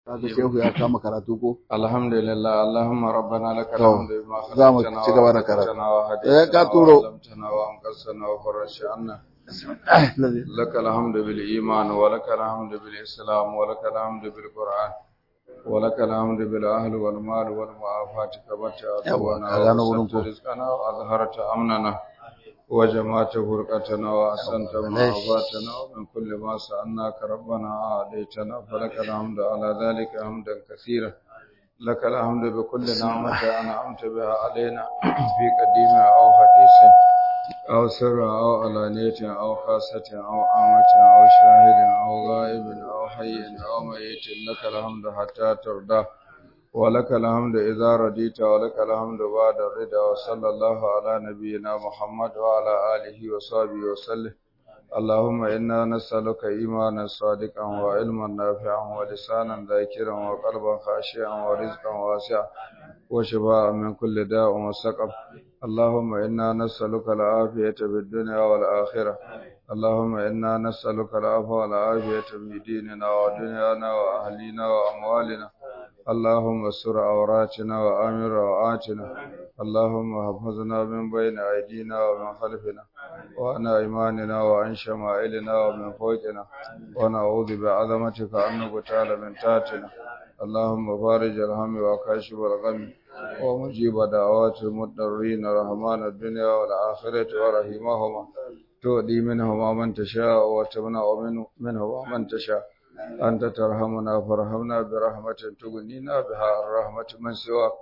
kaga shehu ya kama karatu ko alhamdulillah allahumma rabbana lakal To, hamdu bima za mu khalaqtana ci gaba da karatu. wa Eh, ka turo. lamtana wa anqasana wa farashana لك الحمد بالإيمان ولك الحمد بالإسلام ولك الحمد بالقرآن ولك الحمد بالأهل والمال والمعافاة كبرت عدونا يلا، أنا أقول وبسطت لكم. رزقنا وأظهرت أمننا وجمعت فرقتنا وأحسنت معافاتنا ومن كل ما سألناك ربنا أعطيتنا فلك الحمد على ذلك حمدا كثيرا لك الحمد بكل نعمة أنعمت بها علينا في قديم أو حديث أو سر أو علانية أو خاصة أو عامة أو شاهد أو غائب أو حي أو ميت لك الحمد حتى ترضى ولك الحمد إذا رضيت ولك الحمد بعد الرضا وصلى الله على نبينا محمد وعلى آله وصحبه وسلم اللهم إنا نسألك إيمانا صادقا وعلما نافعا ولسانا ذاكرا وقلبا خاشعا ورزقا واسعا وشفاء من كل داء وسقم اللهم إنا نسألك العافية في الدنيا والآخرة اللهم إنا نسألك العفو والعافية في ديننا ودنيانا وأهلنا وأموالنا اللهم استر عوراتنا وآمن روعاتنا اللهم احفظنا من بين أيدينا ومن خلفنا وعن أيماننا وعن شمائلنا ومن فوقنا ونعوذ بعظمتك أن نغتال من تحتنا اللهم فارج الهم وكاشف الغم ومجيب دعوات المضطرين رحمن الدنيا والآخرة ورحيمهما تؤدي منهما من تشاء وتمنع منه- منهما من تشاء أنت ترحمنا فارحمنا برحمة تغنينا بها الرحمة من سواك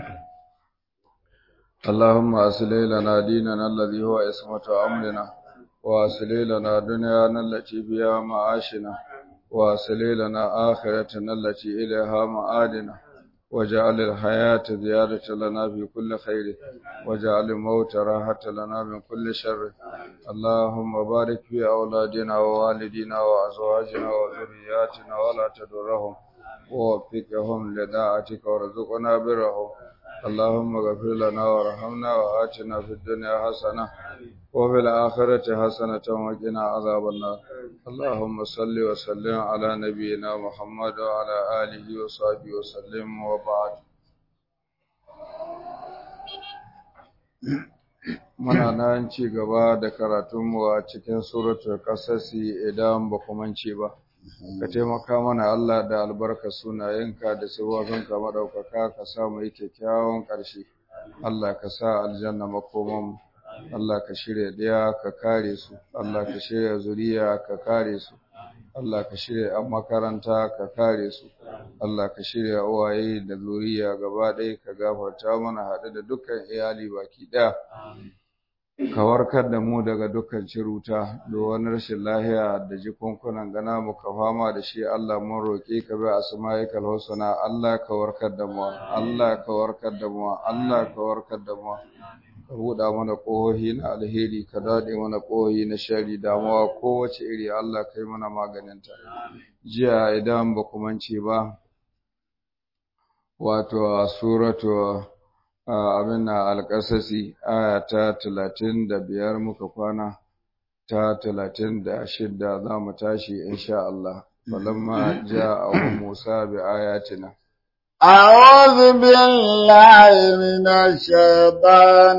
اللهم أصلح لنا ديننا الذي هو عصمة أمرنا وأصلح لنا دنيانا التي فيها معاشنا وأصلح لنا آخرتنا التي إليها معادنا وجعل الحياة زيادة لنا في كل خير وجعل الموت راحة لنا من كل شر اللهم بارك في أولادنا ووالدينا وأزواجنا وذرياتنا ولا تدرهم ووفقهم لداعتك وارزقنا برهم اللهم اغفر لنا وارحمنا وآتنا في الدنيا حسنة وفي الآخرة حسنة وقنا عذاب النار اللهم صل وسلم على نبينا محمد وعلى آله وصحبه وسلم وبعد Muna nan ci gaba da karatunmu a cikin suratul ƙasasi idan ba ku mance ba. Ka taimaka mana Allah da albarka sunayenka da sabobinka maɗaukaka ka sa mu yi kyakkyawan ƙarshe. Allah ka sa aljanna makomanmu. Allah ka shirya ɗaya ka kare su. Allah ka shirya zuriya ka kare su. Allah ka shirya ‘yan makaranta ka kare su. Allah ka shirya uwaye da zuriya gaba ɗaya ka gafarta mana haɗe da dukkan iyali baki ɗaya. ka warkar da mu daga dukkan ciruta da wani rashin lahiya da jikunkunan gana mu ka fama da shi Allah mun roƙe ka bi asma'ikal husna Allah ka warkar da mu Allah ka warkar da mu Allah ka warkar da mu ka buɗa mana ƙohohi na alheri ka daɗe mana ƙohohi na shari damuwa kowace iri Allah kai mana maganinta jiya idan ba ku mance ba wato a suratu abin na alƙasasi aya ta talatin da biyar muka kwana ta talatin da shidda za mu tashi insha Allah falamma ja abu Musa bi ayatina أعوذ بالله من الشيطان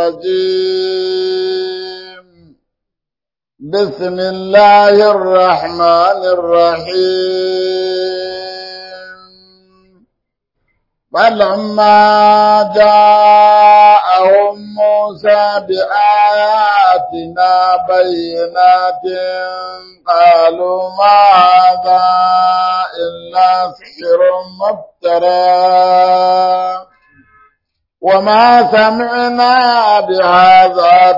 الرجيم بسم الله الرحمن الرحيم فلما جاءهم موسى بآياتنا بينات قالوا ما هذا إلا سحر مفترى وما سمعنا بهذا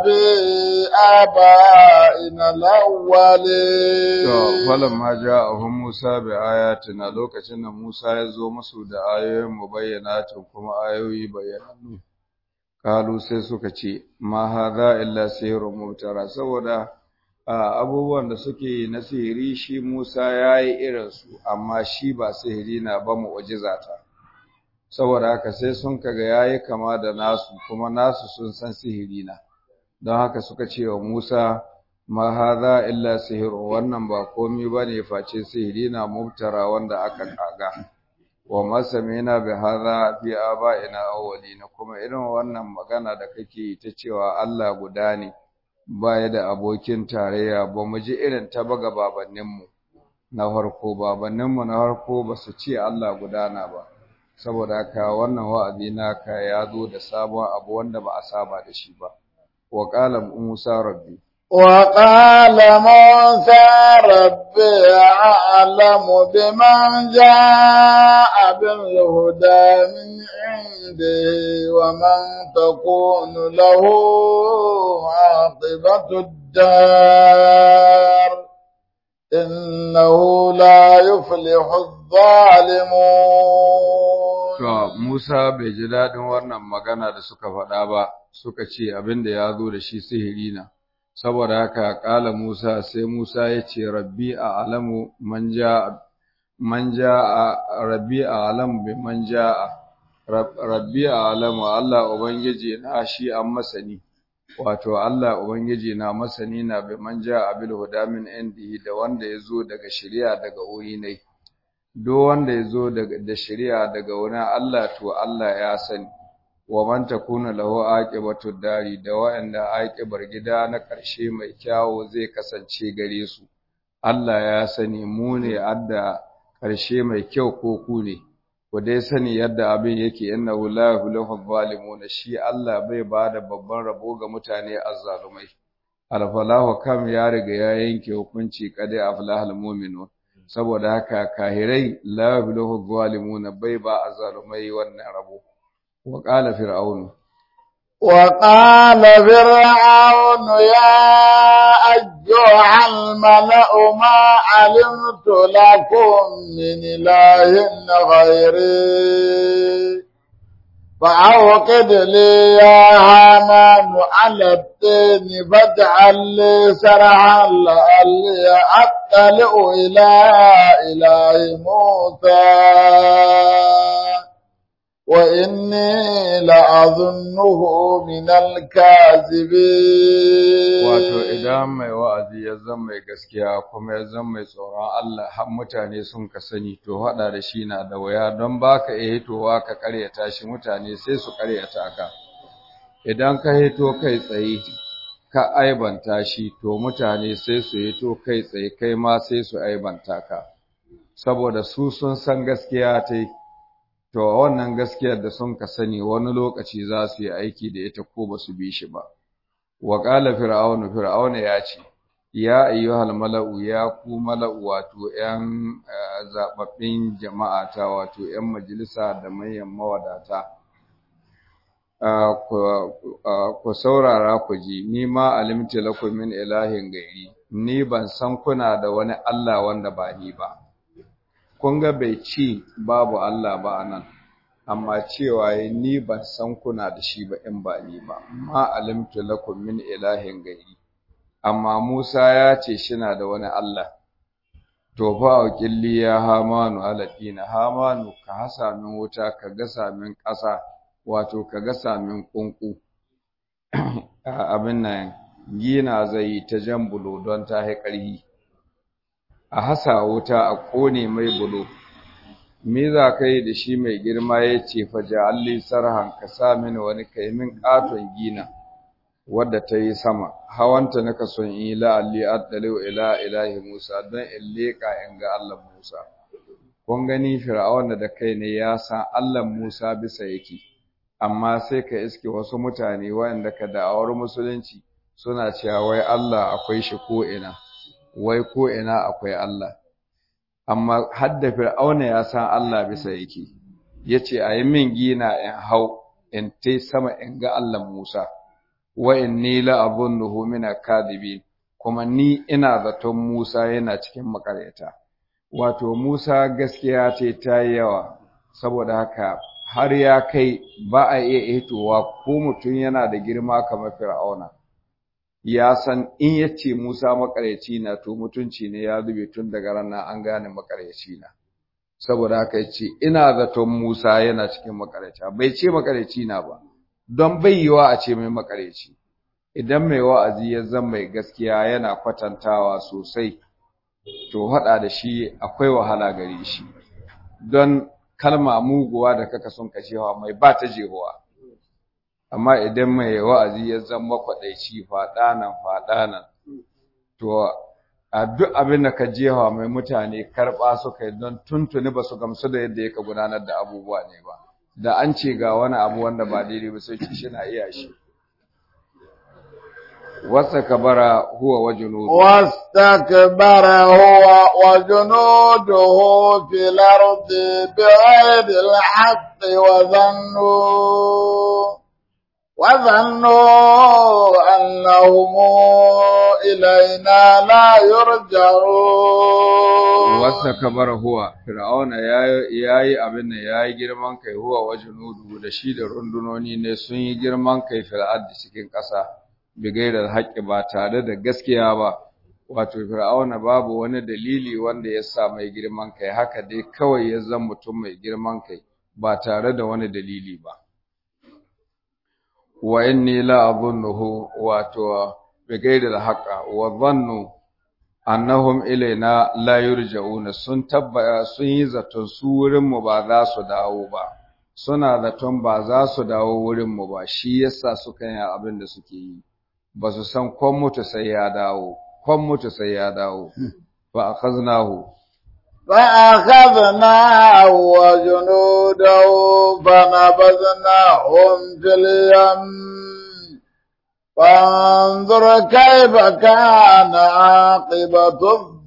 بآبائنا الأولين to falamma ja'ahum Musa bi ayatina lokacin da Musa ya zo musu da ayoyin mu bayyanatin kuma ayoyi bayyanannu kalu sai suka ce ma hadha illa sihrun mubtara saboda a, abubuwan da suke na sihiri shi Musa yayi irin su amma shi ba sihiri na ba mu'jiza ta saboda haka sai sun kaga yayi kama da nasu kuma nasu sun san sihiri na don haka suka ce wa Musa ma hadha illa sihir wannan ba komai bane face sihiri na mubtara wanda aka kaga wa masamina bi hadha fi aba'ina awwalina kuma irin wannan magana da kake ta cewa Allah guda ne baya da abokin tarayya ba mu ji irin ta baga babanninmu na farko babanninmu na farko ba su ce Allah gudana ba saboda haka wannan wa'azi naka ya zo da sabon abu wanda ba a saba da shi ba wa qala musa rabbi وقال موسى ربي أعلم بمن جاء بالهدى من عنده ومن تكون له عاقبة الدار إنه لا يفلح الظالمون To, Musa bai ji daɗin wannan magana da suka faɗa ba, suka ce abin da ya zo da shi sihiri na. Saboda haka ƙala Musa sai Musa ya ce, Rabbi a alamu man ja a Rabbi a alamu bi man a Rabbi a alamu Allah Ubangiji na shi an masani. Wato Allah Ubangiji na masani na bi man a bil huda min indi da wanda ya zo daga shari'a daga wuri ne. duk wanda ya zo da shari'a daga wurin Allah to Allah ya sani wa man takuna lahu aqibatu dari da wa'anda aqibar gida na ƙarshe mai kyawu zai kasance gare su Allah ya sani mu ne adda ƙarshe mai kyau ko ku ne ku dai sani yadda abin yake innahu la yuhlihu zalimuna shi Allah bai bada babban rabo ga mutane azzalumai alfalahu kam ya riga ya yanke hukunci qadi aflahal mu'minun saboda haka kahirai la yabluhu zalimuna bai ba azalumai wannan rabo wa qala fir'aunu wa qala fir'aunu ya ayyuhal mala'u ma alimtu lakum min ilahin ghairi فأوقد لي يا هامان على الدين فاجعل لي سرعا لعلي أطلع إلى إله موسى وإني لأظنه من الكاذبين wato idan mai wa'azi ya zama mai gaskiya kuma ya zama mai tsoron Allah har mutane sun ka sani to haɗa da shi na da waya don baka iya hitowa ka ƙaryata shi mutane sai su ƙaryata ka idan ka hito kai tsaye ka aibanta shi to mutane sai su hito kai tsaye kai ma sai su aibanta ka saboda su sun san gaskiya ta to wannan gaskiyar da sun ka sani wani lokaci za su yi aiki da ita ko ba su bi shi ba wa qala fir'aunu fir'auna ya ce ya ayyuhal mala'u ya ku mala'u wato ƴan zababbin jama'a ta wato ƴan majalisa da manyan mawadata ku saurara ku ji ni ma alimti lakum min ilahin gairi ni ban san kuna da wani Allah wanda ba ni ba kun ga bai ci babu Allah ba anan amma cewa ni ban san kuna da shi ba in ba ni ba ma alimtu lakum min ilahin gairi amma Musa ya ce shina da wani Allah to fa auqilli ya hamanu aladina hamanu ka hasa min wuta ka gasa min ƙasa wato ka gasa min kunku abin nan gina zai ta jan bulo don ta hai ƙarhi a hasa wuta a ƙone mai bulo me za ka yi da shi mai girma ya ce faja alli sarhan ka sa mini wani kai min ƙaton gina wadda ta yi sama hawanta naka son in yi la'alli addaliu ila ilahi musa don in leƙa in ga allah musa kun gani fir'auna da kai ne ya san allah musa bisa yake amma sai ka iske wasu mutane waɗanda ka da'awar musulunci suna cewa wai allah akwai shi ko ina wai ko ina akwai allah amma hadda fir'auna ya san Allah bisa yake yace ayi min gina in hau in tai sama in ga Allah Musa wa inni la abunnuhu min akadibin kuma ni ina zaton Musa yana cikin makaryata wato Musa gaskiya ce ta yi yawa saboda haka har ya kai ba a iya hitowa ko mutum yana da girma kamar fir'auna ya san in yace Musa makaryaci na to mutunci ne ya zube tun daga ranar an gane makaryaci na saboda haka yace ina zaton Musa yana cikin makaryaci bai ce makaryaci na ba don bai yiwa a ce mai makaryaci idan mai wa'azi ya zama mai gaskiya yana kwatantawa sosai to hada da shi akwai wahala gare shi don kalma muguwa da kaka son ka jewa mai ba ta jehuwa amma idan mai wa'azi ya zama kwaɗaici faɗa nan faɗa nan to a duk abin da ka jewa mai mutane karɓa suka yi don tuntuni ba su gamsu da yadda yaka gudanar da abubuwa ne ba da an ce ga wani abu wanda ba daidai ba sai ci shi na iya shi wasa kabara huwa wa junudu واستكبر هو وجنوده في الأرض بغير الحق وظنوا وظنوا أنهم إلينا لا يرجعون wasa kabara huwa fir'auna yayi yayi abin da yayi girman kai huwa wa junudu da shi da rundunoni ne sun yi girman kai fil ardi cikin ƙasa bigairar haƙƙi ba tare da gaskiya ba wato fir'auna babu wani dalili wanda ya sa mai girman kai haka dai kawai ya zama mutum mai girman kai ba tare da wani dalili ba wa inni la adhunnuhu wato bigairar haqqa wa dhannu annahum ilaina la yurja'una sun tabbaya sun yi zaton su wurin mu ba za su dawo ba suna zaton ba za su dawo wurin mu ba shi yasa suka yi abin da suke yi ba su san kwan mutu sai ya dawo kwan mutu sai ya dawo fa akhaznahu فأخذناه وجنوده فنبذناهم في اليم فانظر كيف كان عاقبة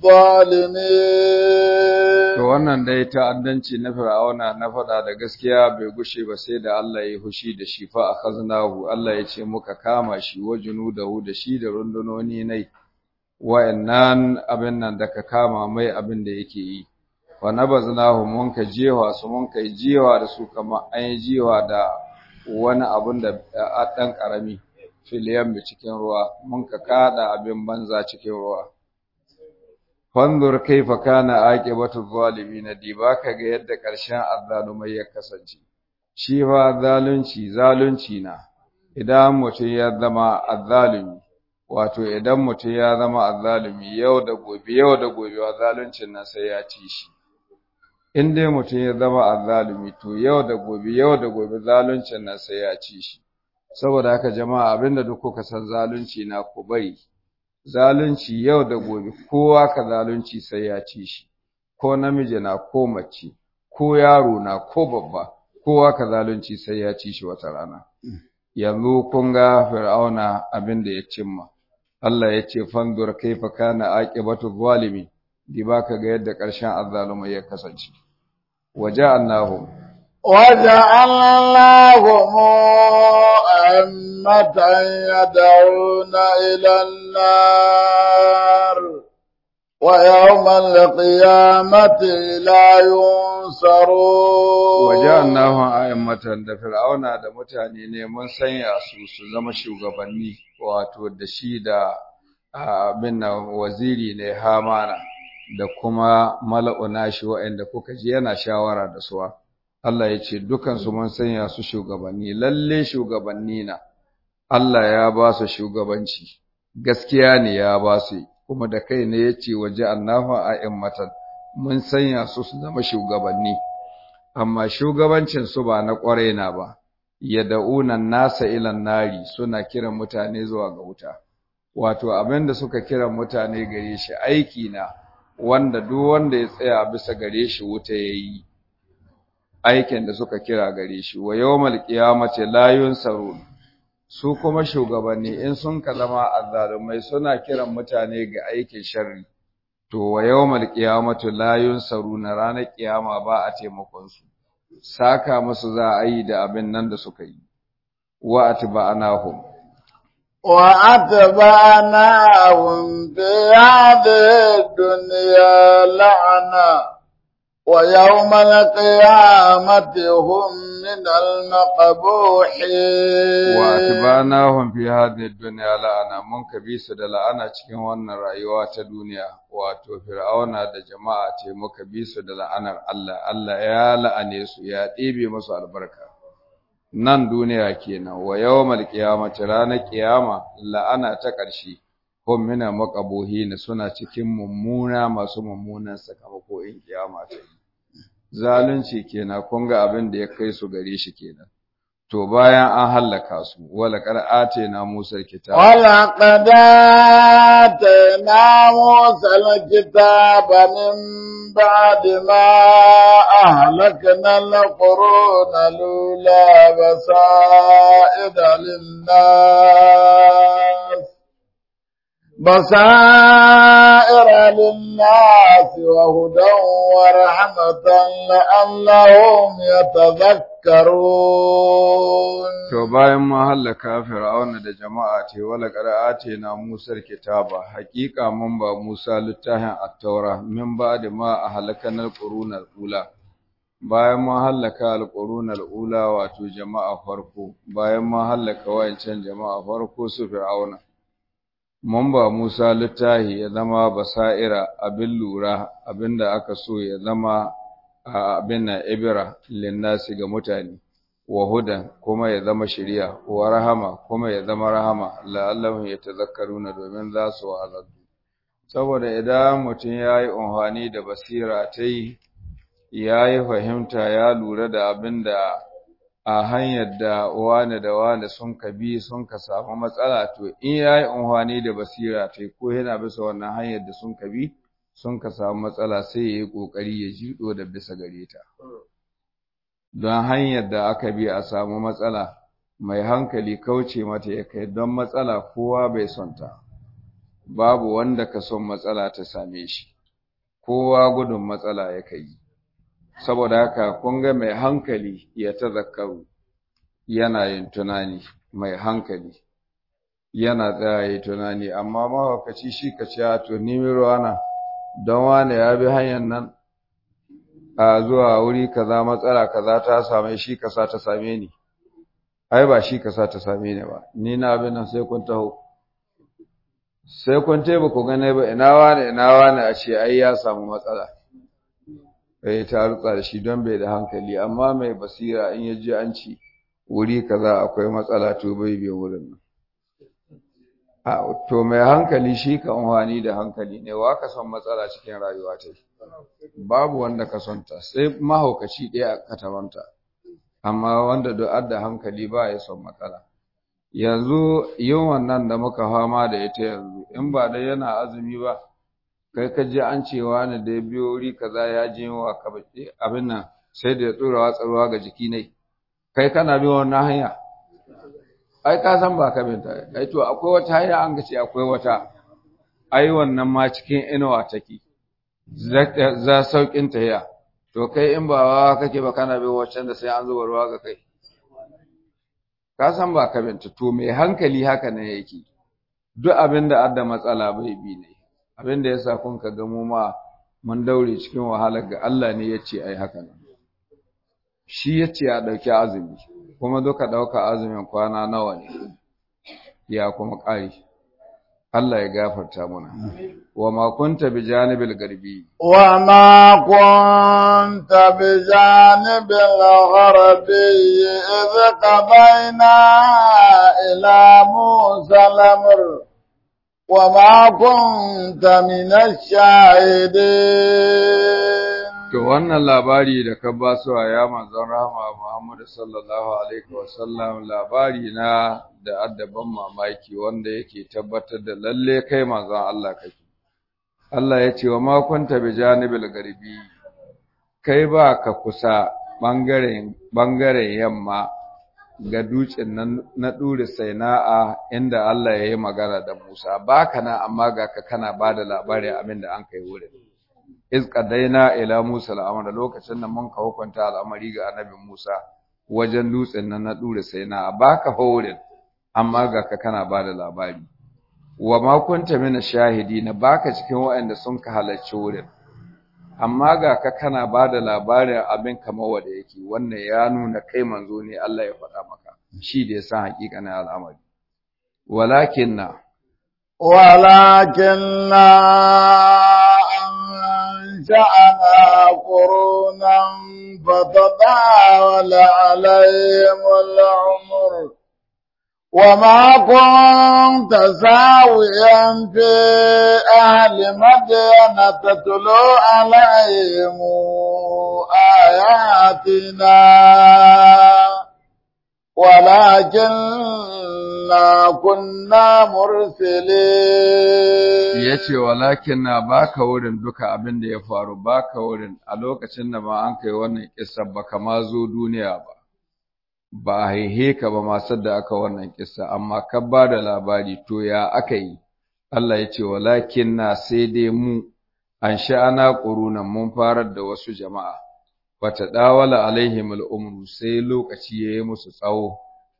الظالمين to wannan dai ta'addanci na fir'auna na faɗa da gaskiya bai gushe ba sai da Allah ya hushi da shi fa akhaznahu Allah ya ce muka kama shi wa junudahu da shi da rundunoni nai wa'annan abin nan da ka kama mai abin da yake yi wa nabaznahu mun ka jewa su mun kai jewa da su kamar an yi jewa da wani abin da a ɗan ƙarami filiyan cikin ruwa mun ka kada abin banza cikin ruwa fanzur kaifa kana aqibatu zalimin diba kaga yadda ƙarshen azzalumai ya kasance shi fa zalunci zalunci na idan mutum ya zama azzalumi wato idan mutum ya zama azzalumi yau da gobe yau da gobe wa zaluncin nan sai ya ci shi in dai mutum ya zama azzalumi to yau da gobe yau da gobe zaluncin nan sai ya ci shi saboda haka jama'a abinda duk kuka san zalunci na ku bari zalunci yau da gobe kowa ka zalunci sai ya ci shi ko namiji na ko mace ko yaro na ko babba kowa ka zalunci sai ya ci shi wata rana yanzu kun ga fir'auna abin da ya cimma Allah ya ce fanzur kaifa kana aqibatu zalimi di baka ga yadda ƙarshen azzalumai ya kasance waja'alnahum وجعلناهم أئمة يدعون إلى النار ويوم القيامة لا ينصرون waja'alnahum a'immatan da fir'auna da mutane ne mun sanya su su zama shugabanni wato da shi da abin nan waziri ne hamana da kuma mala'una shi waɗanda kuka ji yana shawara da suwa Allah ya ce dukansu mun sanya su shugabanni lalle shugabanni na Allah ya ba su shugabanci gaskiya ne ya ba su kuma da kai ne ya ce waje annahu a'immatan mun sanya su su zama shugabanni amma shugabancin su ba na ƙwarai na ba yad'una nasa ilan nari suna kiran mutane zuwa ga wuta wato abin da suka kiran mutane gare shi aiki na wanda duk wanda ya tsaya bisa gare shi wuta yayi aikin da suka kira gare shi wa yawmal qiyamati la yunsarun su kuma shugabanni in sun ka zama azzalumai suna kiran mutane ga aikin sharri to wa yawmal qiyamati la yunsaruna ranar kiyama ba a taimakon su saka musu za a yi da abin nan da suka yi wa atba'nahum وأتبعناهم في هذه الدنيا لعنة ويوم القيامة هم من المقبوحين واتبعناهم في هذه الدنيا la'ana mun kabi su da la'ana cikin wannan rayuwa ta duniya wato fir'auna da jama'a ce muka bi su da la'anar Allah Allah ya la'ane su ya ɗebe musu albarka nan duniya kenan wa yawmal qiyamati ranar qiyama la'ana ta ƙarshe hum mina maqabuhin suna cikin mummuna masu mummunan sakamako in kiyama ta yi zalunci kenan kun ga abin da ya kai su gare shi kenan to bayan an hallaka su wala qara'ate na Musa kitab wala qadata Musa alkitab min ba'di ma ahlakna alquruna lula basaida lin-nas بصائر للناس وهدى ورحمة لعلهم يتذكرون To bayan ma hallaka Fir'auna da jama'a ce wala qara'ate na Musa kitaba haƙiƙa mun ba Musa littafin at-Taura min ba'da ma ahlakana al-quruna al-ula bayan ma hallaka al-quruna al-ula wato jama'a farko bayan ma hallaka wayancan jama'a farko su Fir'auna mun ba Musa littahi ya zama basa'ira abin lura abinda aka so ya zama abin na ibira linnasi ga mutane wa hudan kuma ya zama shiriya wa rahama kuma ya zama rahama la'allahum yatazakkaruna domin za su wa'azu saboda idan mutum yayi unhani da basira tai yayi fahimta ya lura da abinda a hanyar da wane da wane sun ka bi sun ka samu matsala to in ya yi unhwani da basira ta ko yana bisa wannan hanyar da sun ka bi sun ka samu matsala sai ya yi ƙoƙari ya jiɗo da bisa gare ta don hanyar da aka bi a samu matsala mai hankali kauce mata ya kai don matsala kowa bai son ta babu wanda ka son matsala ta same shi kowa gudun matsala ya kai saboda haka kun ga mai hankali ya tazakkaru yana yin tunani mai hankali yana tsaya yi tunani amma mahaukaci shi ka ce to ni ruwana don wane ya bi hanyar nan a zuwa wuri kaza matsala kaza ta same shi kasa ta same ni ai ba shi kasa ta same ni ba ni na abin nan sai kun taho sai kun taiba ku gane ba ina wane ina wane a ce ai ya samu matsala bai ta rutsa da shi don bai da hankali amma mai basira in ya ji an ci wuri kaza akwai matsala to bai bai wurin nan a to mai hankali shi ka amfani da hankali ne wa ka son matsala cikin rayuwa ta babu wanda ka son ta sai mahaukaci ɗaya ka tabanta amma wanda duk da hankali ba ya son matsala yanzu yin wannan da muka fama da ita yanzu in ba dai yana azumi ba kai ka ji an cewa ne da ya biyo wuri kaza ya je wa ka abin nan sai da ya tsora watsarwa ga jiki ne kai kana bi wannan hanya ai ka san ba ka binta ai to akwai wata hanya an ga ce akwai wata ai wannan ma cikin inuwa take za saukin tahiya to kai in ba wa kake ba kana bi waccan da sai an zuba ruwa ga kai ka san ba ka binta to mai hankali haka ne yake duk abin da adda matsala bai bi ne abin da yasa kun ka ga mu ma mun daure cikin wahalar ga Allah ne yace ai haka nan shi yace a dauki azumi kuma duka dauka azumin kwana nawa ne ya kuma ƙari Allah ya gafarta mana wa ma kunta bi janibil garbi wa ma kunta bi janibil gharbi idh qadayna ila musa al-amr wa ma kunta min ash-shahidin to wannan labari da ka ba su ya manzon rahama Muhammad sallallahu alaihi wasallam labari na da addaban mamaki wanda yake tabbatar da lalle kai manzon Allah kake Allah ya ce wa ma kunta bi janibil garbi kai ba ka kusa bangaren bangaren yamma ga dutsen nan na dure saina'a inda Allah ya yi magana da Musa baka na amma ga ka kana bada labarin abin da an kai wurin iz qadaina ila Musa al'amara lokacin da mun ka hukunta al'amari ga annabi Musa wajen dutsen nan na dure saina'a baka haurin amma ga ka kana bada labari wa ma kunta mina shahidi na baka cikin waɗanda sun ka halarci wurin amma ga ka kana bada labarin abin kamar wanda yake wannan ya nuna kai manzo ne Allah ya faɗa maka shi da ya san hakikanin al'amari walakinna walakinna أنشأنا قرونا فتطاول عليهم العمر وما كنت ساويا في أهل مدين تتلو عليهم آياتنا ولكننا كنا مرسلين ya ce walakin na baka wurin duka abin da ya faru baka wurin a lokacin da ma an kai wannan kissa ba kama zo duniya ba ba a haihe ka ba masu da aka wannan kissa amma ka ba da labari to ya aka yi Allah ya ce walakin na sai dai mu an sha'ana ƙurunan mun farar da wasu jama'a bata dawala alaihim al'umru sai lokaci ya yi musu tsawo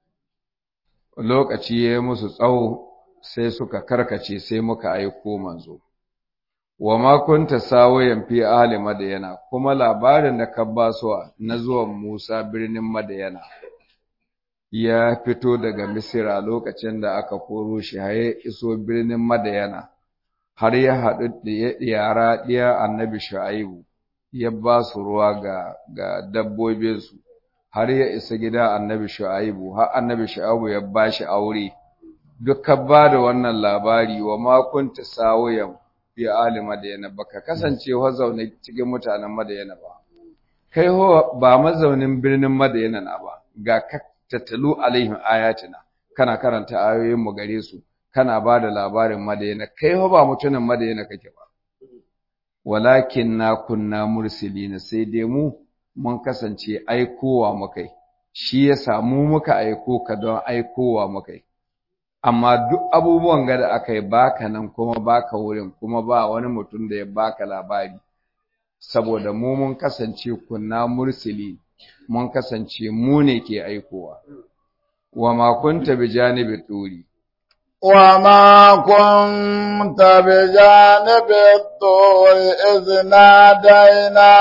lokaci ya yi musu tsawo sai suka karkace sai muka aiko manzo wa ma kunta sawayan fi ahli madyana kuma labarin da ka basuwa na zuwan Musa birnin Madyana ya fito daga Misira lokacin da aka koro shi haye iso birnin Madyana har ya haɗu da yara ɗiya annabi Shu'aibu ya ba su ruwa ga ga dabbobinsu har ya isa gida annabi Shu'aibu har annabi Shu'aibu ya ba shi aure dukkan ba da wannan labari wa makunta sawayan fi ali madayana baka kasance wa zaune cikin mutanen madayana ba kai ho ba mazaunin birnin madayana na ba ga ka tattalu alaihim ayatina kana karanta ayoyin mu gare su kana ba da labarin madayana kai ho ba mutumin madayana kake ba walakin na kunna mursilina sai dai mu mun kasance aikowa mukai shi ya samu muka aiko ka don aikowa mukai amma duk abubuwan ga da aka yi baka nan kuma baka wurin kuma ba wani mutum da ya baka labari saboda mu mun kasance kunna mursili mun kasance mu ne ke aikowa wa ma kunta bi janibi turi وما كنت بجانب الطور إذ نادينا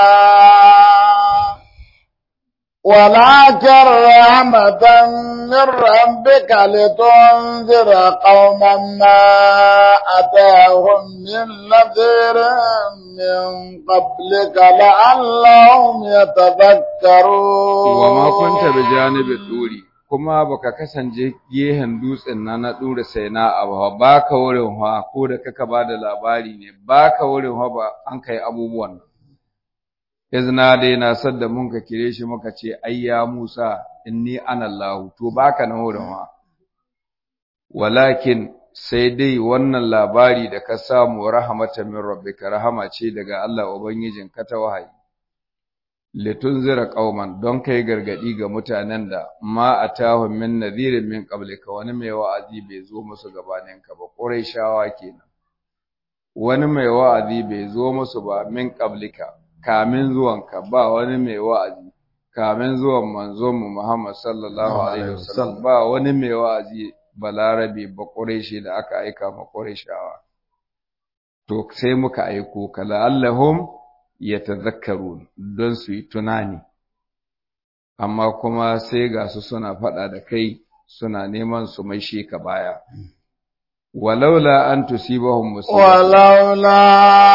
ولكن رحمة من ربك لتنذر قوما ما أتاهم من نذير من قبلك لعلهم يتذكرون وما كنت بجانب الطور kuma baka kasance gehen dutsen na na dura sai na abu baka wurin ha ko da kaka bada labari ne baka wurin ha ba an kai abubuwan nan izna dai na sadda mun ka kire shi muka ce ayya Musa inni ana Allah to baka na wurin wa walakin sai dai wannan labari da ka samu rahmatan min rabbika rahama ce daga Allah ubangijin ka ta wahayi litunzira qauman don kai gargadi ga mutanen da ma atahum min nadhirin min qablika wani mai wa'azi bai zo musu gabanin ka ba quraishawa kenan wani mai wa'azi bai zo musu ba min qablika kamin zuwanka ba wani mai wa'azi kamin zuwan manzon mu Muhammad sallallahu alaihi wasallam ba wani mai wa'azi balarabe ba quraishi da aka aika ma quraishawa to sai muka aiko ka la'allahum yatadhakkarun don su yi tunani amma kuma sai ga su suna faɗa da kai suna neman su mai shi ka baya walaula an tusibahum musibah ولولا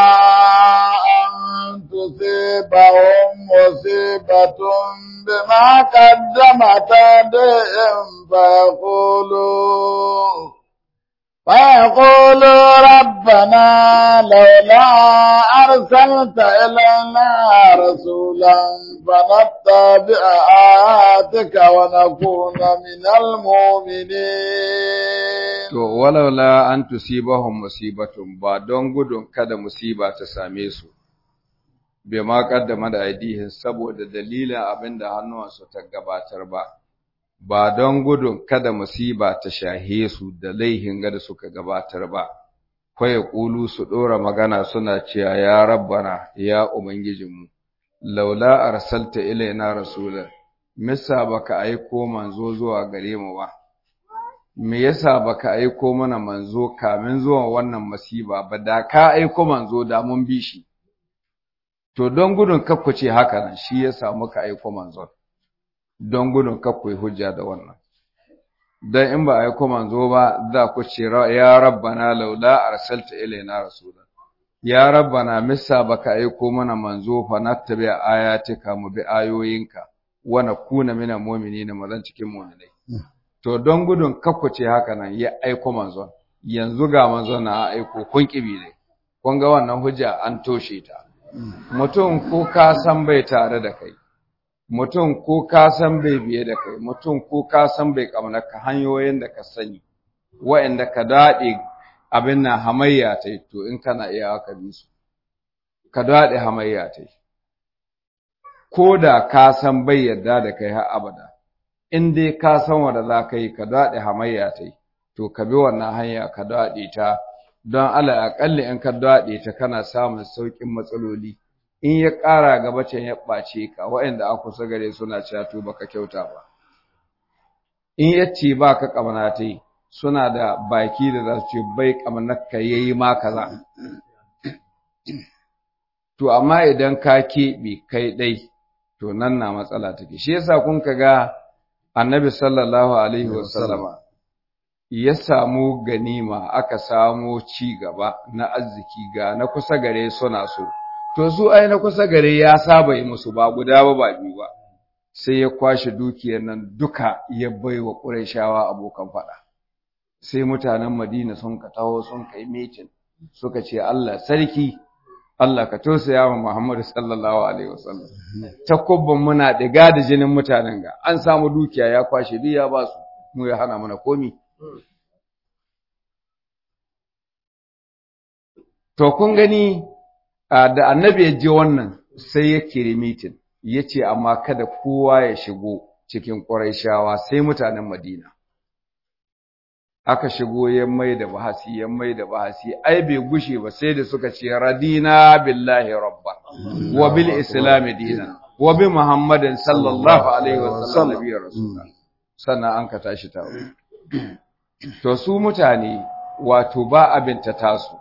أن تصيبهم مصيبة بما قدمت أيديهم فيقولوا فيقولوا ربنا لولا أرسلت إلينا رسولا فنتبع آياتك ونكون من المؤمنين To, walaula an tusibahum musibatun ba don gudun kada musiba ta same su, bai ma kaddama da aidihin saboda dalilin abin da hannuwansu ta gabatar ba, ba don gudun kada musiba ta shahe su da laihin gada suka gabatar ba, kwaye ƙulu su ɗora magana suna cewa ya rabbana ya Ubangijinmu, laula arsalta ilaina rasulan, misa baka aiko manzo zuwa gare mu ba. me yasa baka aiko mana manzo kamin zuwan wannan masiba ba da ka aiko manzo da mun bi shi to don gudun kakku ce haka nan shi yasa muka aiko manzo don gudun kakku hujja da wannan dan in ba aiko manzo ba za ku ce ya rabbana laula arsalta ilaina rasula ya rabbana missa baka aiko mana manzo fa nattabi ayatika mu bi ayoyinka wa nakuna minal mu'minina mazan cikin mu'minai to don gudun kakkuce haka nan ya aiko manzon yanzu ga manzon na aiko kun kibi ne kun ga wannan hujja an toshe ta mutum ko ka san bai tare da kai mutum ko ka san bai biye da kai mutum ko ka san bai ka hanyoyin da ka sani wa'anda ka daɗe abin nan hamayya ta to in kana iya ka bi su ka daɗe hamayya ta ko da ka san bai yarda da kai har abada in dai ka san wanda za ka yi ka daɗe hamayya ta to ka bi wannan hanya ka daɗe ta don ala aƙalli in ka daɗe ta kana samun sauƙin matsaloli in ya ƙara gaba can ya ɓace ka waɗanda a kusa gare suna cewa to baka kyauta ba in ya ce ba ka ƙamana ta yi suna da baki da za su ce bai ƙamanar ka yayi ma kaza to amma idan ka keɓe kai ɗai to nan na matsala take shi yasa kun ka ga annabi sallallahu alaihi wasallama ya samu ganima aka samu ci gaba na arziki ga na kusa gare suna so to su ai na kusa gare ya saba yi musu ba guda ba ba biyu ba sai ya kwashe dukiyar nan duka ya bai wa ƙurayshawa abokan faɗa sai mutanen Madina sun ka taho sun kai meeting suka ce Allah sarki Allah ka tausaya wa Muhammadu sallallahu alaihi wasallam takubban muna diga da jinin mutanen ga an samu dukiya ya kwashe duk ya ba su mu ya hana mana komi to kun gani da annabi ya je wannan sai ya kiri mitin ya ce amma kada kowa ya shigo cikin ƙurayshawa sai mutanen Madina aka shigo ya mai da bahasi ya mai da bahasi ai bai gushe ba sai da suka ce radina billahi rabba wa bil islam dinan wa bi muhammadin sallallahu alaihi wa sallam nabiyyu rasulullah sannan an ka tashi tawo to su mutane wato ba abin ta tasu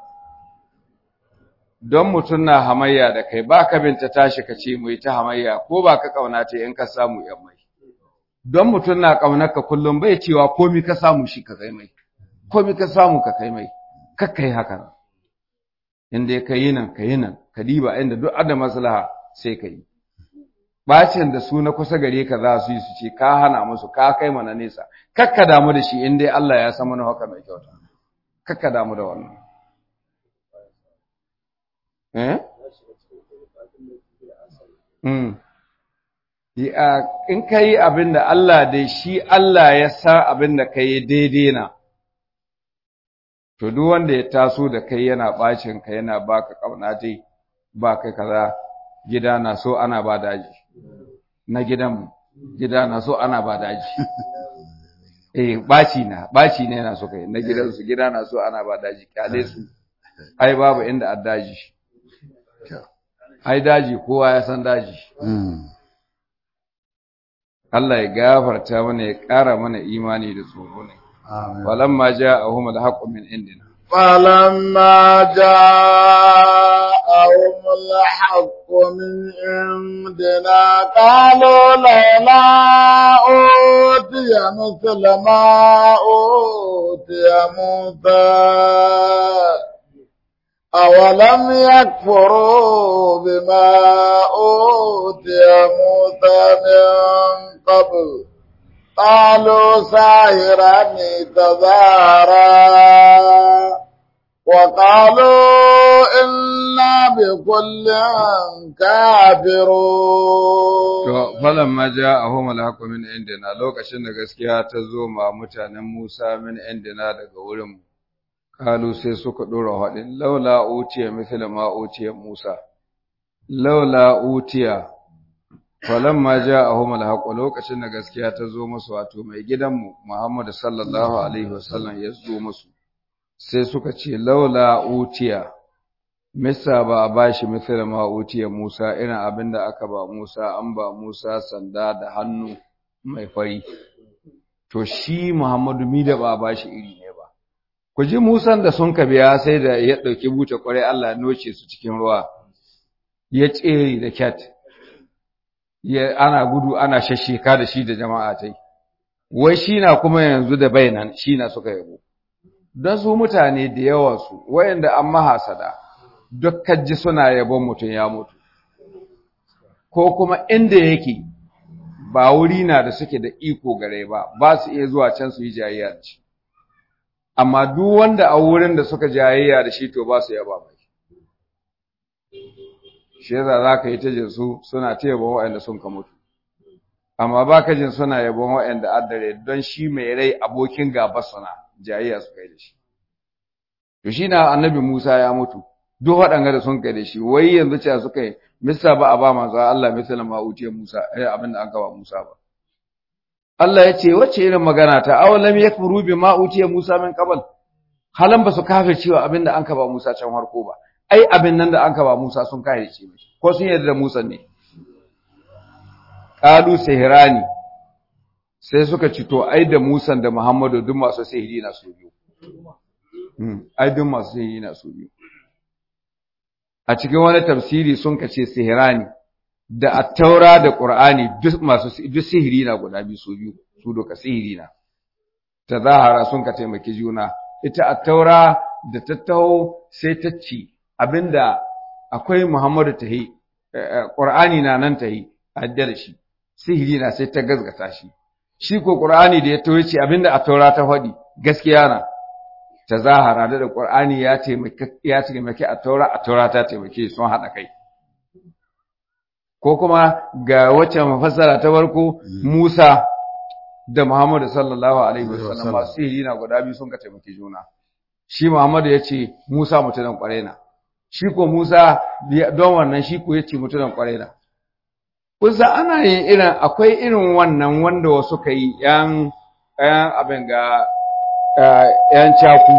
don mutum na hamayya da kai ba ka binta tashi ka ce mu yi ta hamayya ko ba ka kauna ta in ka samu yan mai don mutum na kaunar ka kullum bai cewa komi ka samu shi ka kai mai komi ka samu ka kai mai ka kai haka inda ka yi nan ka yi nan ka diba inda duk ada maslaha sai ka yi bacin da su na kusa gare ka za su yi su ce ka hana musu ka kai mana nesa kakka damu da shi in dai Allah ya san mana haka mai kyauta kakka damu da wannan eh mm in ka yi abin da Allah dai shi Allah ya sa abin da ka yi daidai na, to duk wanda ya taso da kai yana ɓacin ka yana baka ƙauna dai ba kai kaza gida na so ana ba daji na gidan gida na so ana ba daji eh ɓaci na ɓaci ne yana so kai na gidansu gida na so ana ba daji kyale su ai babu inda a daji ai daji kowa ya san daji Allah ya gafarta mana ya ƙara mana imani da tsoro ne. Falamma ja'ahum al-haqqu min indina. فلما جاءهم الحق من عندنا قالوا لولا أوتي مثل ما أوتي موسى أولم يكفروا بما أوتي موسى من قبل قالوا ساهران تظاهرا وقالوا إنا بكل كافرون فلما جاءهم الحق من عندنا lokacin da gaskiya ta zo ma mutanen Musa min indina daga wurin kalu sai suka dora hadin laula utiya misla ma utiya Musa laula utiya falamma ja'ahum alhaq lokacin da gaskiya ta zo musu wato mai gidanmu Muhammad sallallahu alaihi wasallam ya zo musu sai suka ce laula utiya misa ba a bashi misal ma utiya Musa irin abinda aka ba Musa an ba Musa sanda da hannu mai fari to shi Muhammadu mi da ba a bashi iri ne ba ku ji Musan da sun biya sai da ya dauki buta kwarai Allah ya noce su cikin ruwa ya tsere da cat ya ana gudu ana shasheka da shi da jama'a tai wai shi na kuma yanzu da bainan shi na suka yabo don su mutane da yawa su wayanda an mahasada dukkan ji suna yabon mutum ya mutu ko kuma inda yake ba wuri na da suke da iko gare ba ba su iya zuwa can su yi jayayya da shi amma duk wanda a wurin da suka jayayya da shi to ba su yaba mai shi yasa za ka yi ta jin su suna ta yabon waɗanda sun ka mutu amma ba ka jin suna yabon waɗanda addare don shi mai rai abokin gaba suna jayayya su kai da shi to shi na annabi Musa ya mutu duk waɗanga da sun kai da shi wai yanzu cewa suka yi misa ba a ba manzo Allah misali ma uce Musa eh abin da an ba Musa ba Allah ya ce wacce irin magana ta aw lam yakfuru bima utiya Musa min qabl halan ba su cewa abin da an ba Musa can harko ba ai abin nan da an ba Musa sun kafirce mai ko sun yarda da Musa ne qalu sihrani sai suka ci to ai da Musa da Muhammadu duk masu sihiri na su biyu ai duk masu sihiri na su biyu a cikin wani tafsiri sun kace sihirani da attaura da qur'ani duk masu duk sihiri na guda biyu su biyu su doka sihiri na tazahara sun ka taimaki juna ita attaura da tattaho sai ta ci abinda akwai Muhammadu tahi qur'ani na nan tahi adda da shi sihiri na sai ta gazgata shi shi ko qur'ani da ya tawo ce abinda attaura ta faɗi gaskiya na ta zahara da da Qur'ani ya taimake ya taimake a taura a taura ta taimake sun haɗa kai ko kuma ga wacce mafassara ta farko Musa da Muhammadu sallallahu alaihi wasallam masu sihiri na guda biyu sun ka taimake juna shi Muhammadu ya ce Musa mutumin kwarai na shi ko Musa don wannan shi ko ya ce mutumin kwarai na kusa ana yin irin akwai irin wannan wanda wasu ka yi yan abin ga ‘yan caku,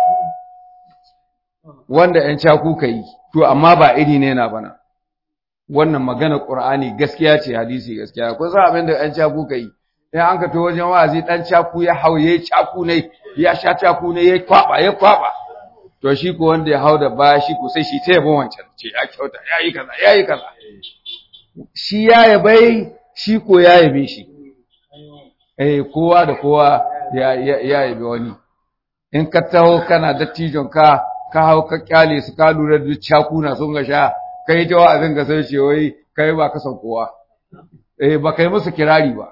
wanda ‘yan caku ka yi, to, amma ba iri ne na bana, wannan magana ƙur'ani gaskiya ce hadisi gaskiya, kun san abin da ‘yan caku ka yi, in an ka to wajen wa'azi ɗan caku ya hau ya yi caku ne, ya sha caku ne, ya kwaɓa, ya kwaɓa, to shi ko wanda ya hau da baya shi ko sai shi ta yabo wancan, ce ya kyauta, ya yi kaza, ya yi kaza. Shi ya yabai, shi ko ya yabe shi. Eh, kowa da kowa ya yabi wani in ka taho kana dattijon ka ka hau ka kyale su ka lura da cakuna sun ga sha kai ta wa'azin ka sai ce wai kai ba ka san kowa eh ba kai musu kirari ba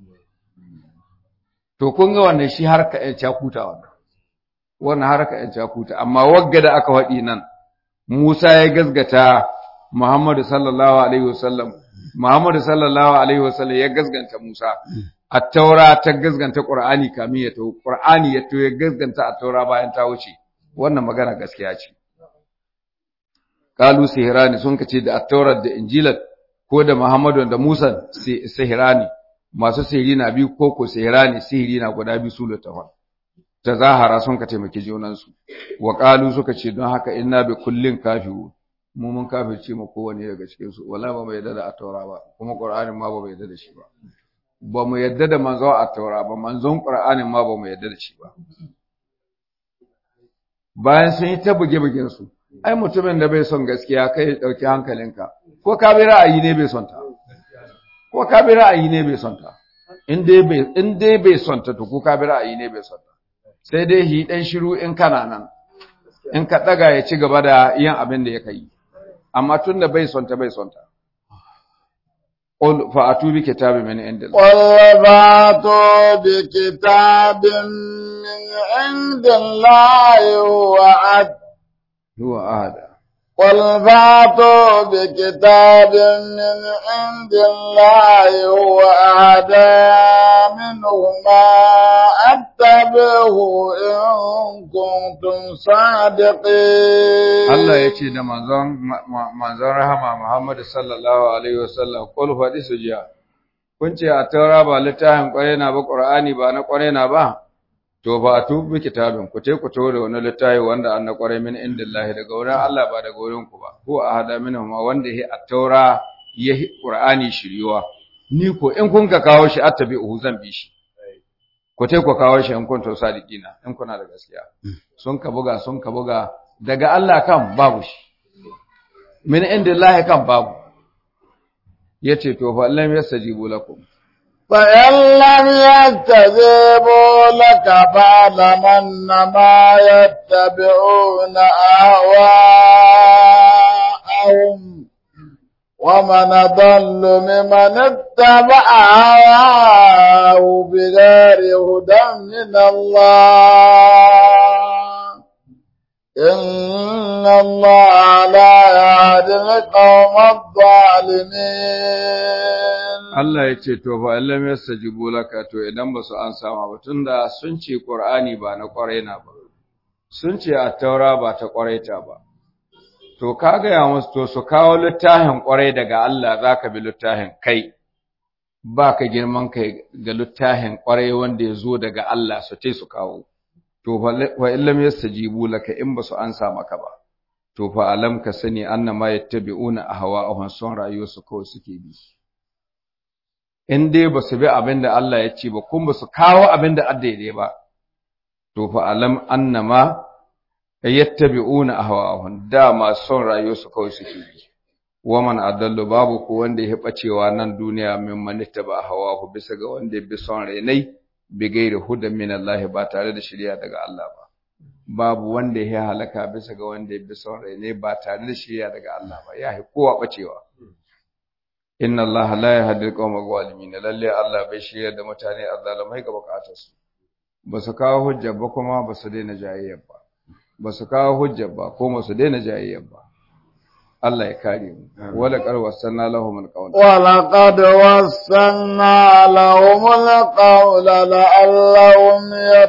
to kun ga wannan shi har ka yan cakuta wannan wannan har ka yan cakuta amma wagga da aka faɗi nan Musa ya gazgata Muhammadu sallallahu alaihi wasallam Muhammadu sallallahu alaihi wasallam ya gazganta Musa Attaura ta gazganta Qur'ani kamin ya tawo Qur'ani ya tawo ya gazganta Attaura bayan ta wuce wannan magana gaskiya ce Kalu sihirani sun kace da Attaura da Injilat ko da Muhammadu da Musa sihirani masu sihiri na biyu ko ko sihirani sihiri na guda biyu su da tawa ta zahara sun ka taimaki junansu wa qalu suka ce don haka inna bi kullin kafiru mu mun kafirce mu kowane daga cikin su wala ba mu yarda da Attaura ba kuma Qur'anin ma ba mu yarda da shi ba ba mu yadda da manzo a taura ba manzon qur'anin ma ba mu yadda da shi ba bayan sun yi ta buge-bugen su ai mutumin da bai son gaskiya kai ya dauki hankalinka ko ka bi ra'ayi ne bai son ta ko ka bi ra'ayi ne bai son ta in dai bai in dai bai son ta to ko ka bi ra'ayi ne bai son ta sai dai hi dan shiru in kana nan in ka daga ya ci gaba da yin abin da ya kai amma tunda bai son ta bai son ta قل فأتوا بكتاب من عند الله قل فأتوا بكتاب من عند الله هو أحد هو أهدى قل فأتوا بكتاب من عند الله هو أهدى منهما أتبعه إن كنتم صادقين Allah ya ce da manzon manzon rahama Muhammad sallallahu alaihi wasallam qul fadi sujiya kun ce a taura ba littafin kwarai na ba Qur'ani ba na kwarai na ba to ba tu bi kitabin ku te ku to da wani littafi wanda an na kwarai min indillahi daga wurin Allah ba daga wurin ku ba ko a hada minhum wanda ya a taura ya Qur'ani shiriwa ni ko in kun ka kawo shi attabi'uhu zan bi shi ku te ku kawo shi in kun to sadiqina in kuna da gaskiya sun ka buga sun ka buga daga Allah kan babu shi min indillahi kan babu yace to fa lam yastajibu lakum فإن لم يستجيبوا لك فاعلم أنما يتبعون أهواءهم ومن ضل ممن اتبع هواه بغير هدى من الله إن الله لا يهدي القوم الظالمين Allah ya ce to fa illam yastajibu laka to idan ba su an sama ba tunda sun ce Qur'ani ba na kwarai na ba sun ce at-taura ba ta kwarai ta ba to ka ga ya musu to su kawo littafin kwarai daga Allah zaka bi littafin kai ba ka girman kai ga littafin kwarai wanda ya zo daga Allah su ce su kawo to fa illam yastajibu laka in ba su an sa maka ba to fa alam ka sani annama yattabi'una ahwa'ahum son rayuwarsu kawai suke bi in dai ba su bi abin da Allah ya ce ba kuma ba su kawo abin da daidai ba to fa alam annama yattabi'una ahwa'ahum da ma son rayuwarsu kawai suke bi wa man adallu babu ko wanda ya bacewa nan duniya min man ittaba hawahu bisa ga wanda ya bi son rainai bi gairi hudan min Allah ba tare da shari'a daga Allah ba babu wanda ya halaka bisa ga wanda ya bi son rainai ba tare da shari'a daga Allah ba ya kowa bacewa inna Allah la yahdi al-qawma zalimin lalle Allah bai shirya da mutane azzalimai ga bukatarsu ba su kawo hujja ba kuma ba su daina jayayyar ba ba su kawo hujja ba kuma su daina jayayyar ba Allah ya kare mu wala qad wasanna lahum al-qawl wala qad wasanna lahum al-qawl la'allahum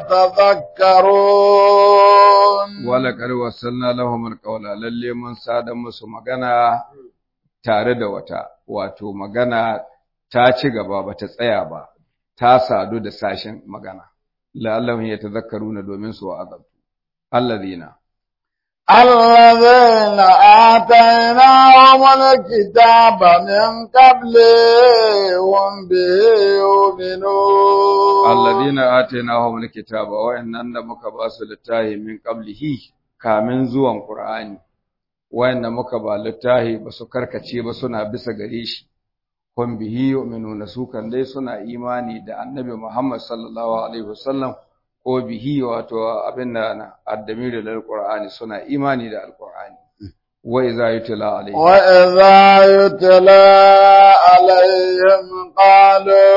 yatadhakkarun wala qad wasanna lahum al-qawl lalle mun sada musu magana tare da wata wato magana ta ci gaba ba ta tsaya ba ta sadu da sashen magana la'allahum yatadhakkaruna domin su wa'azabtu alladhina الذين آتيناهم الكتاب من قبله هم به يؤمنون الذين آتيناهم الكتاب وإننا muka ba su littahi min qablihi kamin zuwan Qur'ani wayanda muka ba littahi ba su karkace ba suna bisa gare shi hum bihi yu'minuna su kan dai suna imani da Annabi Muhammad sallallahu alaihi wasallam ko bihi wato abin da na addamiru da alqur'ani suna imani da alqur'ani wa idza yutla alaihim wa idza yutla alaihim qalu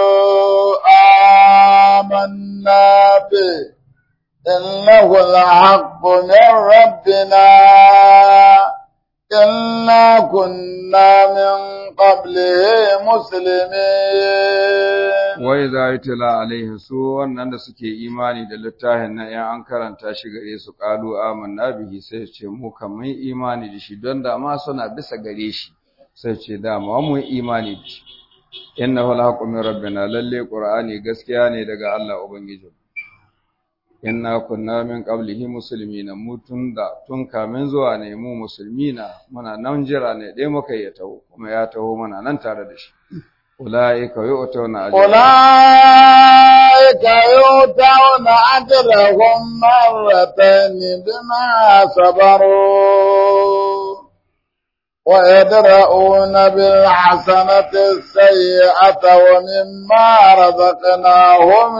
amanna bi innahu al-haqqu min rabbina inna kunna min qablihi muslimin wai za yi tila alaihi su wannan da suke imani da littafin nan yan an karanta shi gare su kalu amanna bihi sai ce mu kan mun imani da shi don da ma suna bisa gare shi sai ce da ma mun imani da shi innahu alhaqqu min rabbina lalle qur'ani gaskiya ne daga Allah ubangiji inna kunna min qablihi muslimina mu tun da tun kamin zuwa ne mu musulmina muna nan jira ne dai muka yi taho kuma ya taho mana nan tare da shi أولئك يؤتون أجرهم أولئك يؤتون أجرهم مرتين بما صبروا ويدرؤون بالحسنة السيئة ومما رزقناهم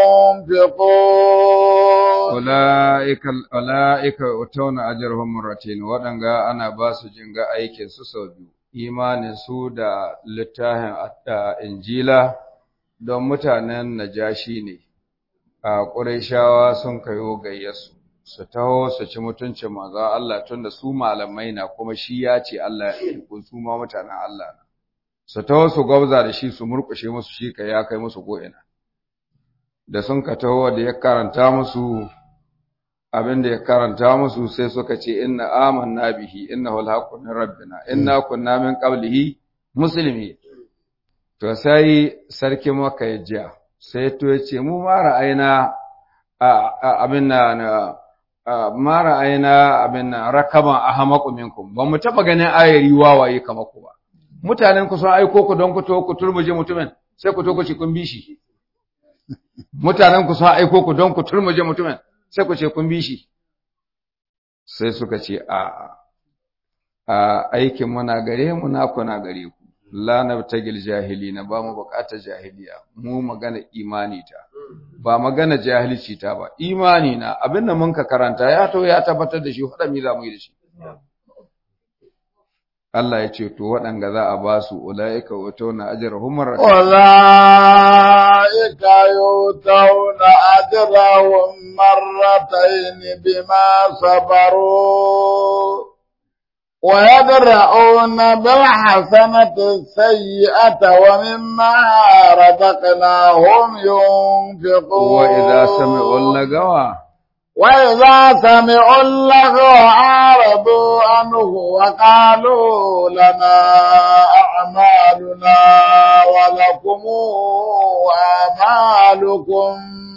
ينفقون أولئك أولئك يؤتون أجرهم مرتين ودنغا أنا باس جنغا أيكن سسوديو imanin su da littafin injila don mutanen najashi ne a ƙurayshawa sun kayo gayyasu su taho su ci mutuncin manzo Allah tunda su malamai na kuma shi ya ce Allah ya aiko su ma mutanen Allah na su taho su gwabza da shi su murƙushe musu shi kai ya kai musu ko'ina da sun ka taho da ya karanta musu abin da ya karanta musu sai suka ce inna amanna bihi innahu alhaqqu min rabbina inna kunna min qablihi muslimi to sai sarki maka ya jiya sai to ya ce mu ma ra'ayina abin na ma ra'ayina abin na rakaban ahmaqu minkum ba mu taba ganin ayari wawaye kamar ku ba mutanen ku sun aiko ku don ku to ku turmuje mutumin sai ku to ku ci kun bi shi mutanen ku sun aiko ku don ku turmuje mutumin sai ku ce kun bi shi sai suka ce a a aikin muna gare mu na kuna gare ku la nabtagil jahilina ba mu bukatar jahiliya mu magana imani ta ba magana jahilci ta ba imani na abinda mun ka karanta ya to ya tabbatar da shi hada mi za mu yi da shi Allah ya ce to waɗanga za a ba su ulaika utuna ajrahum marratayn أولئك يؤتون أجرهم مرتين بما صبروا ويدرؤون بالحسنة السيئة ومما رزقناهم ينفقون وإذا سمعوا اللغوا وإذا سمعوا اللغو أعرضوا عنه وقالوا لنا أعمالنا ولكم أعمالكم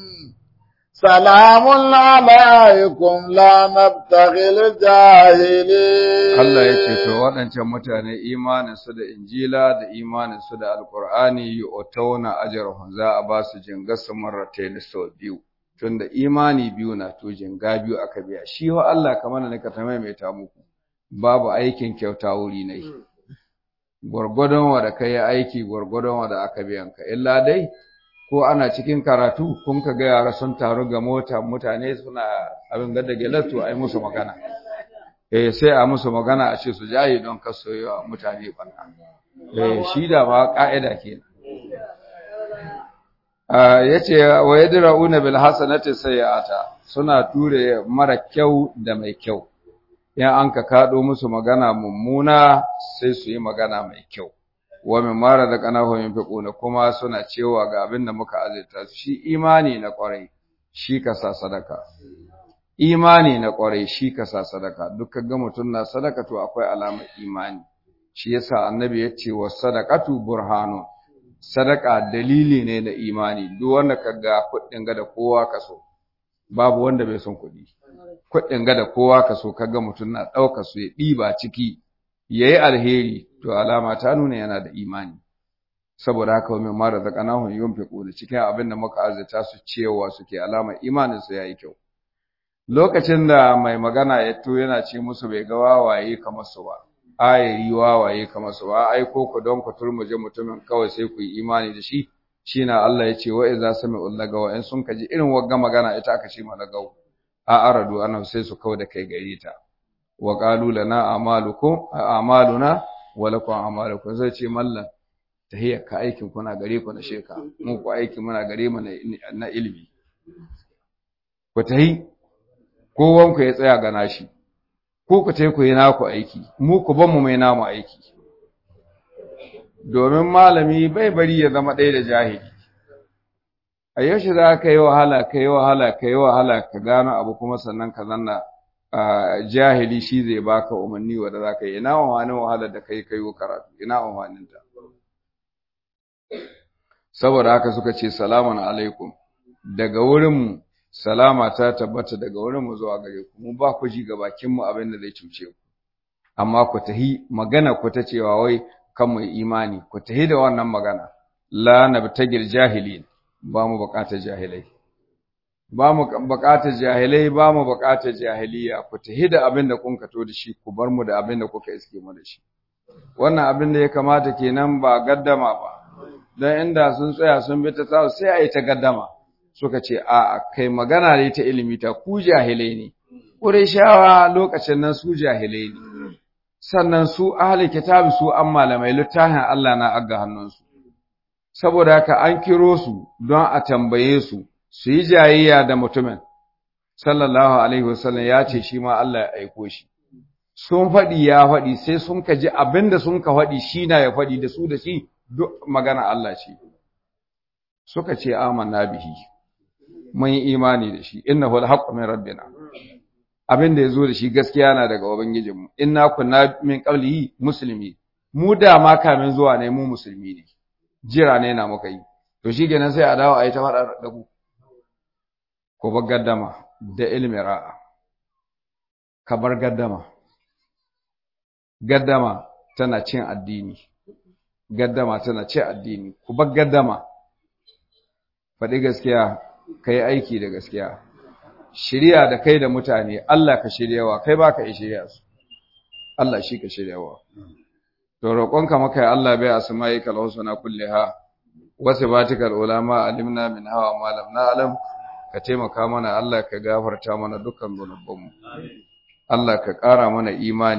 سلام عليكم لا نبتغي الجاهلين Allah ya ce to waɗancan mutane imaninsu da injila da imaninsu da alkur'ani yu'tawna ajrahum za a ba su jingasu marratayn sau biyu tunda imani biyu na to jinga biyu aka biya shi wa Allah kamar da ka ta muku babu aikin kyauta wuri ne gwargwadon wa da kai aiki gwargwadon wa da aka biyan ka illa dai ko ana cikin karatu kun ka ga yara sun taru ga mota mutane suna abin da gelatu ai musu magana eh sai a musu magana a ce su jaye don kaso yawa mutane banna eh shi da ba ka'ida kenan yace wa yadrauna bil hasanati sayyi'ata suna ture mara kyau da mai kyau in an ka kado musu magana mummuna sai su yi magana mai kyau wa min mara da kanahu yunfiquna kuma suna cewa ga abin da muka azurta su shi imani na kwarai shi ka sa sadaka imani na kwarai shi ka sa sadaka dukkan ga mutun na sadaka to akwai alamar imani shi yasa annabi ya ce wa sadaqatu burhanun sadaka dalili ne na imani duk wanda kaga kuɗin ga da kowa kaso babu wanda bai son kuɗi kuɗin ga da kowa kaso kaga mutum na ɗauka su ya ɗiba ciki yayi alheri to alama ta nuna yana da imani saboda haka wa mimma da zakanahum yunfiqu da cikin abin da muka azzata su cewa suke alama imanin su yayi kyau lokacin da mai magana ya to yana ce musu bai ga wawaye kamar su ba ayari wawaye kamar su ba ai ko ku don ku turmuje mutumin kawai sai ku yi imani da shi shine Allah ya ce wa idza sami'u lagawa in sun kaji irin wagga magana ita aka ce malagau a aradu ana sai su kawo da kai gare ta wa qalu lana a'malukum a'maluna wa lakum a'malukum zai ce mallan tahiyya ka aikin kuna gare ku na sheka mu ku aiki muna gare mu na ilimi ku tahi kowanku ya tsaya ga nashi ko ku tai ku yi naku aiki mu ku ban mu mai namu aiki domin malami bai bari ya zama ɗaya da jahili a yaushe za ka yi wahala ka yi wahala ka yi wahala ka gano abu kuma sannan ka zanna jahili shi zai baka umarni wanda za ka yi ina umarnin wahalar da kai kai karatu ina umarnin ta saboda haka suka ce salamun alaikum daga wurinmu salama ta tabbata daga wurinmu zuwa gare ku mu ba ku ji ga bakinmu abin da zai cuce ku amma ku tahi magana ku ta cewa wai kan mu imani ku tahi da wannan magana la nabtagil jahilin ba mu bukatar jahilai ba mu bukatar jahilai ba mu bukatar jahiliya ku tahi da abin da kun kato da shi ku bar mu da abin da kuka iske mu da shi wannan abin da ya kamata kenan ba gaddama ba dan inda sun tsaya sun bi ta tsawo sai a yi ta gaddama suka ce a kai magana ne ta ilimi ta ku jahilai ne Qurayshawa lokacin nan su jahilai ne sannan su ahli kitabi su an malamai littafin Allah na aga hannunsu saboda haka an kiro su don a tambaye su su yi jayayya da mutumin sallallahu alaihi wasallam ya ce shi ma Allah ya aiko shi sun faɗi ya faɗi sai sun ka ji abinda sun ka faɗi shi na ya faɗi da su da shi duk magana Allah ce suka ce amanna bihi mun yi imani da shi innahu alhaqqu min rabbina abin da yazo da shi gaskiya na daga ubangijinmu inna kunna min qablihi muslimi mu da ma kamin zuwa ne mu musulmi ne jira ne na muka yi to shikenan sai a dawo a yi ta fada da ku ko bar gaddama da ilmi ra'a ka bar gaddama gaddama tana cin addini gaddama tana cin addini ku bar gaddama faɗi gaskiya ka yi aiki da gaskiya shirya da kai da mutane Allah ka shiryawa kai ba ka yi shirya su Allah shi ka shiryawa to roƙonka maka ya Allah bai asma'i kal husna kulliha wa sifatikal ulama alimna min hawa ma lam na'lam ka taimaka mana Allah ka gafarta mana dukkan zunubanmu Allah ka ƙara mana imani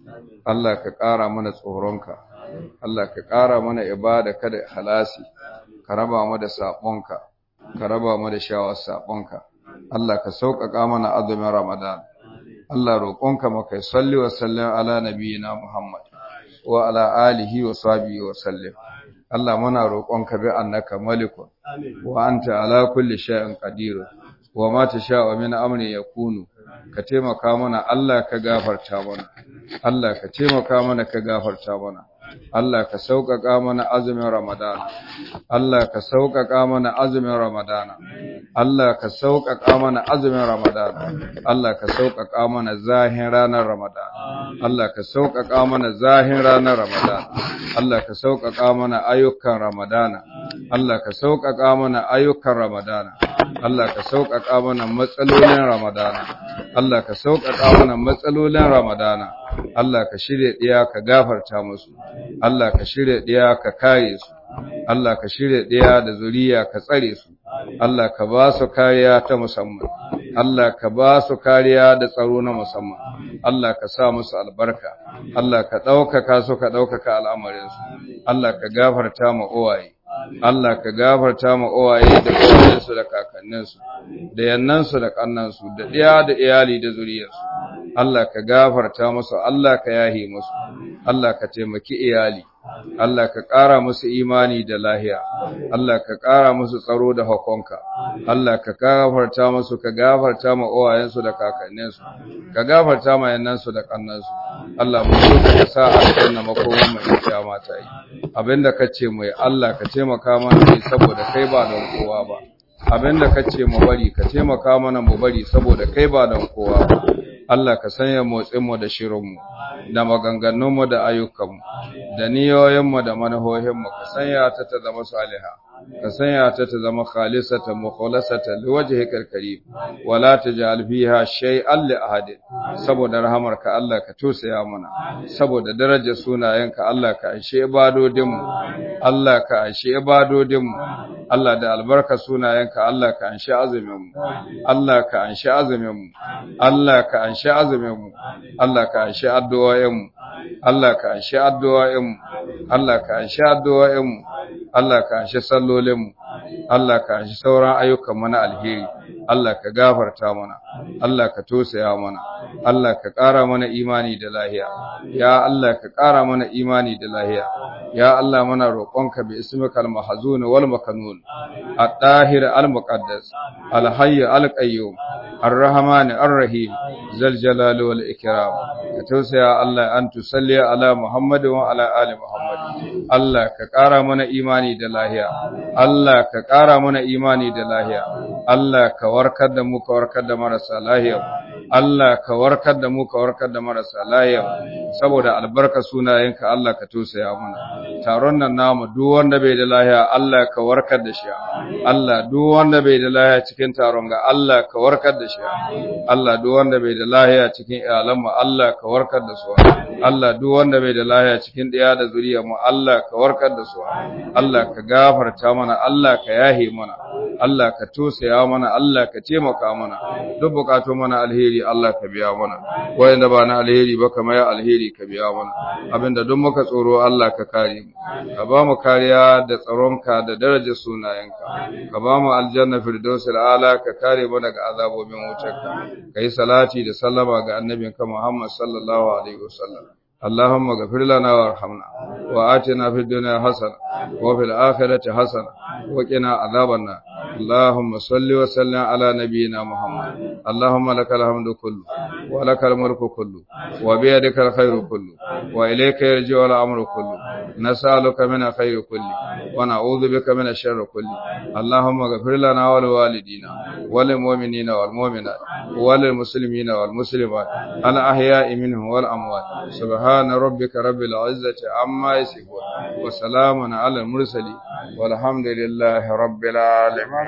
Allah ka ƙara mana tsoronka Allah ka ƙara mana ibada kada halasi ka raba mu da sabonka ka raba mu da shawar sabonka Allah ka sauƙaƙa mana azumin Ramadan Allah roƙonka maka salli wa sallim ala nabiyina Muhammad wa ala alihi wa sahbihi wa sallim Allah muna roƙonka bi annaka malikun wa anta ala kulli shay'in qadir wa ma tasha'u min amri yakunu ka taimaka mana Allah ka gafarta mana Allah ka taimaka mana ka gafarta mana Allah ka sauƙaƙa mana azumin Ramadan Allah ka sauƙaƙa mana azumin Ramadan Allah ka sauƙaƙa mana azumin Ramadan Allah ka sauƙaƙa mana zahin ranar Ramadan Allah ka sauƙaƙa mana zahin ranar Ramadan Allah ka sauƙaƙa mana ayyukan Ramadana Allah ka sauƙaƙa mana ayyukan Ramadana Allah ka sauƙaƙa mana matsalolin Ramadana Allah ka sauƙaƙa mana matsalolin Ramadana Allah ka shirye ɗiya ka gafarta musu Allah ka shirye ɗiya ka kare su Allah ka shirye ɗiya da zuriya ka tsare su Allah ka ba su kariya ta musamman Allah ka ba su kariya da tsaro na musamman Allah ka sa musu albarka Allah ka ɗaukaka su ka ɗaukaka al'amarinsu Allah ka gafarta ma uwaye Allah ka gafarta ma uwaye da uwayensu da kakanninsu da yannansu da kannansu da ɗiya da iyali da zuriyarsu Allah ka gafarta musu Allah ka yahi musu Allah ka taimaki iyali Allah ka ƙara musu imani da lahiya Allah ka ƙara musu tsaro da hakonka Allah ka gafarta musu ka gafarta ma uwayensu da kakanninsu ka gafarta ma yannansu da kannansu Allah mu so ka sa aljanna makoman mu in mata yi abinda kace mu Allah ka taimaka mana ne saboda kai ba don kowa ba abinda kace mu bari ka taimaka mana mu bari saboda kai ba don kowa ba Allah ka sanya motsinmu da shirinmu, da maganganunmu da ayyukanmu, da niyoyinmu da manahohinmu, ka sanya ta ta zama saliha, ka sanya ta ta zama khalisata mukhlasata liwajhikal karim, wala taj'al fiha shay'an li ahadin. Saboda rahamarka Allah ka tosaya mana, saboda darajar sunayenka Allah ka anshe ibadodinmu, Allah ka anshe ibadodinmu, Allah da albarka sunayenka Allah ka anshe azuminmu, Allah ka anshe azuminmu, Allah ka anshe azuminmu, Allah ka anshe addu'o'inmu, Allah ka anshe addu'o'inmu, Allah ka anshe addu'o'inmu, Allah ka anshe sallolinmu, Allah ka anshe sauran ayyukanmu na alheri, Allah ka gafarta mana, Allah ka tosaya mana, Allah ka ƙara mana imani da lahiya, ya Allah ka ƙara mana imani da lahiya, ya Allah muna roƙonka bi ismika al-mahzun wal makanun, at-tahir al-muqaddas, al-hayy al-qayyum, ar-rahman ar-rahim, zal jalali wal ikram. Ka tausaya Allah an tusalli ala Muhammad wa ala ali Muhammad. Allah ka ƙara mana imani da lahiya, Allah ka ƙara mana imani da lahiya, Allah ka warkar da mu ka warkar da marasa lahiya. Allah ka warkar da mu ka warkar da marasa lahiya saboda albarka sunayenka Allah ka tusaya mana taron nan namu duk wanda bai da lahiya Allah ka warkar da shi Allah duk wanda bai da lahiya cikin taron ga Allah ka warkar da shi Allah duk wanda bai da lahiya cikin iyalan mu Allah ka warkar da su Allah duk wanda bai da lahiya cikin ɗaya da zuriya mu Allah ka warkar da su Allah ka gafarta mana Allah ka yahe mana Allah ka tusaya mana Allah ka taimaka mana duk bukatun mana alheri Allah ka biya mana wayanda ba na alheri ba kamar ya alheri ka biya mana abinda duk muka tsoro Allah ka kare mu ka ba mu kariya da tsaronka da darajar sunayenka ka ba mu aljanna firdausil ala ka kare mu daga azabobin wutarka kai salati da sallama ga annabinka Muhammad sallallahu alaihi wasallam اللهم اغفر لنا وارحمنا وآتنا في الدنيا حسنة وفي الآخرة حسنة وقنا عذاب النار اللهم صل وسلم على نبينا محمد اللهم لك الحمد كله ولك الملك كله وبيدك الخير كله وإليك يرجع الأمر كله نسألك من الخير كله ونعوذ بك من الشر كله اللهم اغفر لنا ولوالدينا وللمؤمنين والمؤمنات وللمسلمين والمسلمات الأحياء منهم والأموات سبحان ربك رب العزة عما يصفون وسلام على المرسلين والحمد لله رب العالمين